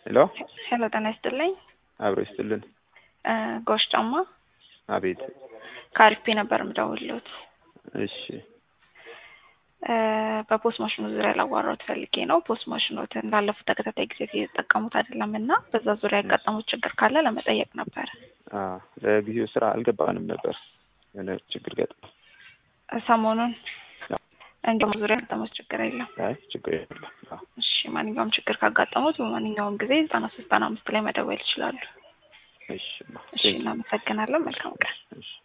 ሄሎ ሄሎ ጤና ይስጥልኝ። አብሮ ይስጥልን። እ ጎሽ ጫማ አቤት። ከአሪፍ ነበር የምደውልዎት። እሺ እ በፖስት ማሽኑ ዙሪያ ላዋራዎት ፈልጌ ነው። ፖስት ማሽኖትን ላለፉት ተከታታይ ጊዜ እየተጠቀሙት አይደለም እና በዛ ዙሪያ ያጋጠሙት ችግር ካለ ለመጠየቅ ነበር። አ ለጊዜው ስራ አልገባንም ነበር የሆነ ችግር ገጥሞ። ሰሞኑን እንዲሁም ዙሪያ ያጋጠሙት ችግር የለም። አይ ችግር የለም። አዎ እሺ ማንኛውም ችግር ካጋጠሙት በማንኛውም ጊዜ ዘጠና ሶስት ዘጠና አምስት ላይ መደወል ይችላሉ። እሺ እሺ እናመሰግናለን። መልካም ቀን። እሺ